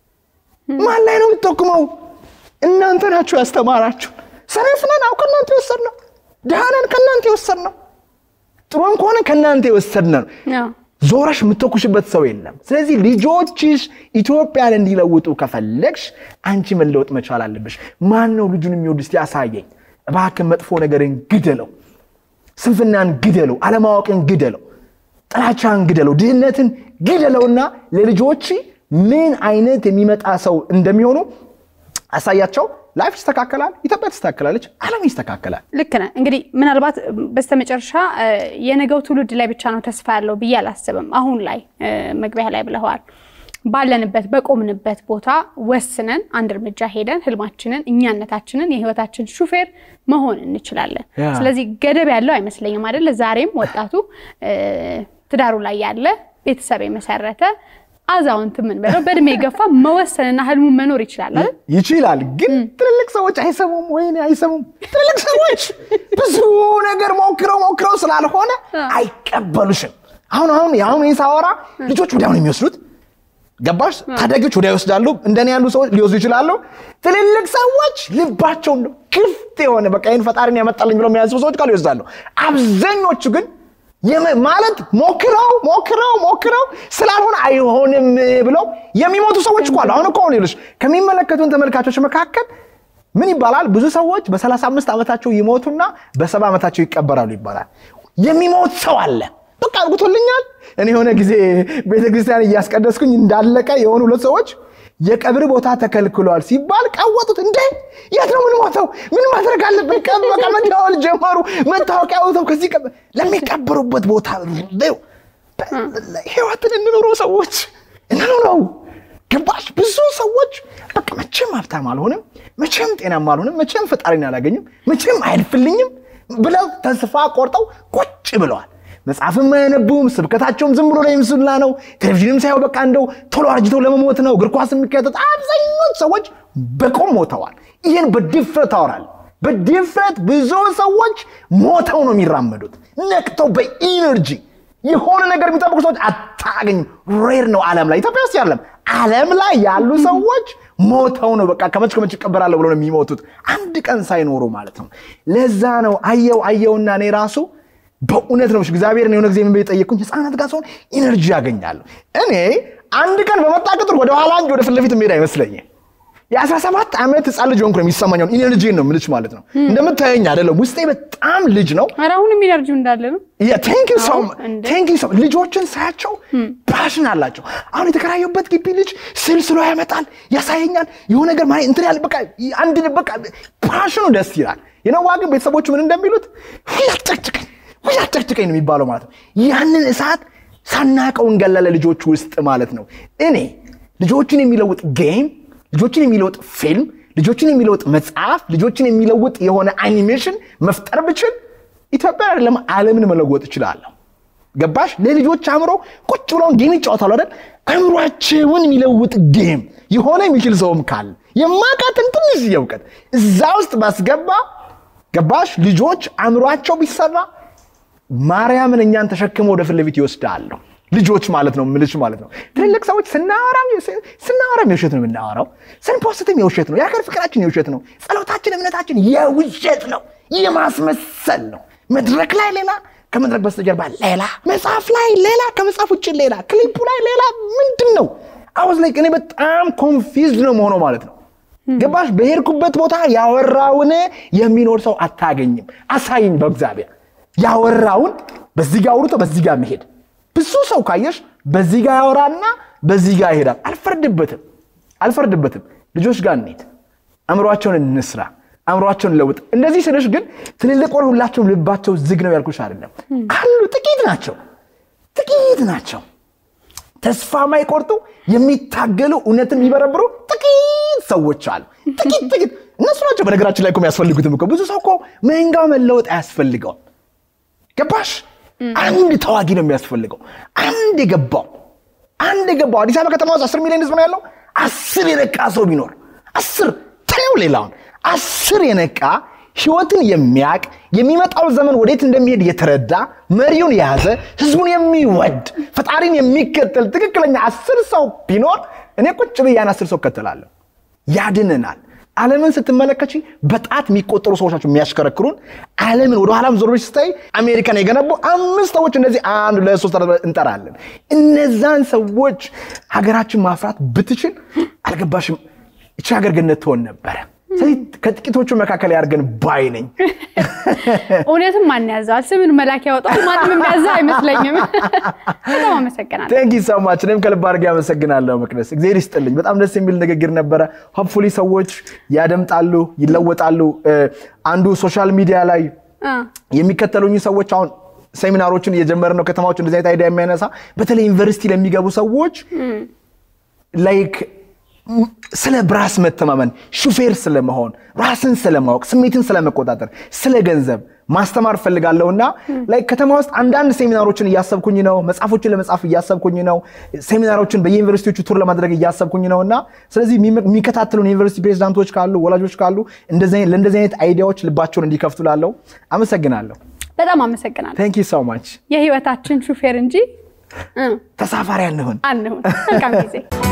ማን ላይ ነው የምትጠቁመው? እናንተ ናችሁ ያስተማራችሁ። ሰነፍ ነን፣ አዎ ከእናንተ የወሰድነው። ድሃ ነን፣ ከእናንተ የወሰድነው። ጥሩም ከሆነ ከእናንተ የወሰድነው። ዞረሽ የምትተኩሽበት ሰው የለም። ስለዚህ ልጆችሽ ኢትዮጵያን እንዲለውጡ ከፈለግሽ አንቺ መለወጥ መቻል አለብሽ። ማን ነው ልጁን የሚወድ እስቲ ያሳየኝ። እባክህ መጥፎ ነገርን ግደለው፣ ስንፍናን ግደለው፣ አለማወቅን ግደለው፣ ጥላቻን ግደለው፣ ድህነትን ግደለውና ለልጆች ምን አይነት የሚመጣ ሰው እንደሚሆኑ አሳያቸው። ላይፍ ይስተካከላል፣ ኢትዮጵያ ትስተካከላለች፣ ዓለም ይስተካከላል። ልክ ነህ። እንግዲህ ምናልባት በስተመጨረሻ የነገው ትውልድ ላይ ብቻ ነው ተስፋ ያለው ብዬ አላስብም። አሁን ላይ መግቢያ ላይ ብለዋል። ባለንበት በቆምንበት ቦታ ወስነን አንድ እርምጃ ሄደን ህልማችንን፣ እኛነታችንን፣ የህይወታችን ሹፌር መሆን እንችላለን። ስለዚህ ገደብ ያለው አይመስለኝም አይደል? ዛሬም ወጣቱ ትዳሩ ላይ ያለ ቤተሰብ የመሰረተ አዛውንት ምን በለው በእድሜ የገፋ መወሰንና ህልሙን መኖር ይችላል አይደል? ይችላል። ግን ትልልቅ ሰዎች አይሰሙም። ወይኔ አይሰሙም። ትልልቅ ሰዎች ብዙ ነገር ሞክረው ሞክረው ስላልሆነ አይቀበሉሽም። አሁን አሁን አሁን ይህ ሳወራ ልጆች ወዲያው ነው የሚወስዱት። ገባሽ? ታዳጊዎች ወዲያ ይወስዳሉ። እንደኔ ያሉ ሰዎች ሊወስዱ ይችላሉ። ትልልቅ ሰዎች ልባቸው እንደው ክፍት የሆነ በቃ ይህን ፈጣሪን ያመጣልኝ ብለው የሚያስቡ ሰዎች ካሉ ይወስዳሉ። አብዛኞቹ ግን ማለት ሞክረው ሞክረው ሞክረው ስላልሆነ አይሆንም ብለው የሚሞቱ ሰዎች እኮ አሉ። አሁን እኮ ይኸውልሽ ከሚመለከቱን ተመልካቾች መካከል ምን ይባላል? ብዙ ሰዎች በ35 ዓመታቸው ይሞቱና በሰባ ዓመታቸው ይቀበራሉ ይባላል። የሚሞት ሰው አለ። በቃ አርጉቶልኛል። እኔ የሆነ ጊዜ ቤተክርስቲያን እያስቀደስኩኝ እንዳለቀ የሆኑ ሁለት ሰዎች የቀብር ቦታ ተከልክሏል ሲባል ቀወጡት። እንዴ የት ነው የምንሞተው? ምን ማድረግ አለብን? በቃ መደዋወል ጀመሩ። መታወቂያ ወተው ከዚህ ለሚቀበሩበት ቦታ ህይወትን እንኑረው ሰዎች እንኑረው። ገባሽ? ብዙ ሰዎች በቃ መቼም ሀብታም አልሆንም፣ መቼም ጤናማ አልሆንም፣ መቼም ፈጣሪን አላገኝም፣ መቼም አያልፍልኝም ብለው ተስፋ ቆርጠው ቁጭ ብለዋል። መጽሐፍም አያነቡም። ስብከታቸውም ዝም ብሎ ለምስላ ነው። ቴሌቪዥንም ሳይው በቃ እንደው ቶሎ አርጅተው ለመሞት ነው። እግር ኳስ የሚከተት አብዛኞች ሰዎች በቆም ሞተዋል። ይህን በድፍረት አወራል። በድፍረት ብዙ ሰዎች ሞተው ነው የሚራመዱት፣ ነቅተው በኢነርጂ የሆነ ነገር የሚጠብቁ ሰዎች አታገኝም። ሬር ነው ዓለም ላይ ኢትዮጵያ ውስጥ ያለም ዓለም ላይ ያሉ ሰዎች ሞተው ነው በቃ ከመች ከመች ይቀበራለሁ ብሎ ነው የሚሞቱት፣ አንድ ቀን ሳይኖሩ ማለት ነው። ለዛ ነው አየው አየውና እኔ ራሱ በእውነት ነው እግዚአብሔር የሆነ ጊዜ ምን ጠየቅኩኝ፣ ህፃናት ጋር ሲሆን ኢነርጂ ያገኛለሁ። እኔ አንድ ቀን በመጣ ቁጥር ወደ ኋላ እንጂ ወደ ፊት ለፊት የሚሄድ አይመስለኝም። የአስራ ሰባት ዓመት ህፃን ልጅ ሆንኩ ነው የሚሰማኛውን ኢነርጂን ነው ምልች ማለት ነው። እንደምታየኝ አይደለም፣ ውስጤ በጣም ልጅ ነው። ኧረ አሁንም ኢነርጂው እንዳለ ነው። ልጆችን ሳያቸው ፓሽን አላቸው። አሁን የተከራየበት ግቢ ልጅ ስል ስሎ ያመጣል፣ ያሳየኛል። የሆነ ነገር ማለት እንትን ያለ በቃ አንድ በቃ ፓሽኑ ደስ ይላል። የነዋ ግን ቤተሰቦቹ ምን እንደሚሉት ያጨቅጭቀኝ ያጨቅጭቀኝ ነው የሚባለው ማለት ነው። ያንን እሳት ሳናቀው እንገላለ ልጆች ውስጥ ማለት ነው። እኔ ልጆችን የሚለውጥ ጌም፣ ልጆችን የሚለውጥ ፊልም፣ ልጆችን የሚለውጥ መጽሐፍ፣ ልጆችን የሚለውጥ የሆነ አኒሜሽን መፍጠር ብችል ኢትዮጵያ አይደለም ዓለምን መለወጥ እችላለሁ። ገባሽ? ለልጆች አእምሮ ቁጭ ብለውን ጌም ይጫወታሉ አይደል? አእምሯቸውን የሚለውጥ ጌም የሆነ የሚችል ሰውም ካለ የማቃትን ትንሽ እውቀት እዛ ውስጥ ባስገባ ገባሽ? ልጆች አእምሯቸው ቢሰራ ማርያምን እኛን ተሸክመው ወደ ፊት ለፊት ይወስዳሉ። ልጆች ማለት ነው ምልሽ ማለት ነው። ትልልቅ ሰዎች ስናወራም ስናወራም የውሸት ነው የምናወራው፣ ስንፖስትም የውሸት ነው። የሀገር ፍቅራችን የውሸት ነው። ጸሎታችን፣ እምነታችን የውሸት ነው፣ የማስመሰል ነው። መድረክ ላይ ሌላ፣ ከመድረክ በስተጀርባ ሌላ፣ መጽሐፍ ላይ ሌላ፣ ከመጽሐፍ ውጭ ሌላ፣ ክሊፑ ላይ ሌላ። ምንድን ነው አወዝ ላይ እኔ በጣም ኮንፊዝድ ነው መሆነው ማለት ነው። ገባሽ? በሄድኩበት ቦታ ያወራውን የሚኖር ሰው አታገኝም። አሳይኝ በእግዚአብሔር ያወራውን በዚህ ጋር አውርቶ በዚህ ጋር መሄድ ብዙ ሰው ካየሽ በዚህ ጋር ያወራና በዚህ ጋር ይሄዳል። አልፈርድበትም አልፈርድበትም። ልጆች ጋር እንሂድ፣ አእምሯቸውን እንስራ፣ አእምሯቸውን ለውጥ። እንደዚህ ስልሽ ግን ትልልቅ ሆነ ሁላቸውም ልባቸው ዝግ ነው ያልኩሽ አይደለም። አሉ ጥቂት ናቸው፣ ጥቂት ናቸው። ተስፋ ማይቆርጡ የሚታገሉ እውነትን የሚበረብሩ ጥቂት ሰዎች አሉ። ጥቂት ጥቂት እነሱ ናቸው በነገራችን ላይ እኮ የሚያስፈልጉትም እኮ ብዙ ሰው እኮ መንጋው መለወጥ አያስፈልገውም። ገባሽ? አንድ ተዋጊ ነው የሚያስፈልገው። አንድ የገባው አንድ የገባው አዲስ አበባ ከተማ ውስጥ አስር ሚሊዮን ህዝብ ነው ያለው። አስር የነቃ ሰው ቢኖር አስር ተው ሌላውን አስር የነቃ ህይወትን የሚያቅ የሚመጣው ዘመን ወዴት እንደሚሄድ የተረዳ መሪውን የያዘ ህዝቡን የሚወድ ፈጣሪን የሚከተል ትክክለኛ አስር ሰው ቢኖር እኔ ቁጭ ብዬ ያን አስር ሰው እከተላለሁ። ያድነናል። ዓለምን ስትመለከች በጣት የሚቆጠሩ ሰዎች ናቸው የሚያሽከረክሩን። ዓለምን ወደ ኋላም ዞር ብለሽ ስታይ አሜሪካን የገነቡ አምስት ሰዎች እንደዚህ አንድ ሁለት ሶስት አራት እንጠራለን። እነዛን ሰዎች ሀገራችን ማፍራት ብትችል አልገባሽም፣ ይቺ ሀገር ገነት ትሆን ነበረ። ስለዚህ ከጥቂቶቹ መካከል ያድርገን ባይ ነኝ። እውነትም ማን ያዘዋል? ስምን መላክ ያወጣው ማንም የሚያዘው አይመስለኝም። በጣም አመሰግናለሁ። ቴንክ ዩ ሶ ማች። እኔም ከልብ አድርጌ አመሰግናለሁ መቅደስ፣ እግዚአብሔር ይስጥልኝ። በጣም ደስ የሚል ንግግር ነበረ። ሆፕፉሊ ሰዎች ያደምጣሉ፣ ይለወጣሉ። አንዱ ሶሻል ሚዲያ ላይ የሚከተሉኝ ሰዎች አሁን ሴሚናሮችን እየጀመረ ነው ከተማዎች እንደዚህ አይነት አይዲያ የሚያነሳ በተለይ ዩኒቨርሲቲ ለሚገቡ ሰዎች ላይክ ስለ በራስ መተማመን ሹፌር ስለመሆን ራስን ስለማወቅ ስሜትን ስለመቆጣጠር ስለ ገንዘብ ማስተማር ፈልጋለሁና ላይ ከተማ ውስጥ አንዳንድ ሴሚናሮችን እያሰብኩኝ ነው። መጽሐፎችን ለመጻፍ እያሰብኩኝ ነው። ሴሚናሮችን በየዩኒቨርሲቲዎቹ ቱር ለማድረግ እያሰብኩኝ ነው እና ስለዚህ የሚከታተሉን ዩኒቨርሲቲ ፕሬዚዳንቶች ካሉ፣ ወላጆች ካሉ ለእንደዚህ አይነት አይዲያዎች ልባቸውን እንዲከፍቱ ላለው አመሰግናለሁ። በጣም አመሰግናለሁ። ቴንክ ዩ ሶ ማች። የህይወታችን ሹፌር እንጂ ተሳፋሪ አንሁን። አንሁን። መልካም ጊዜ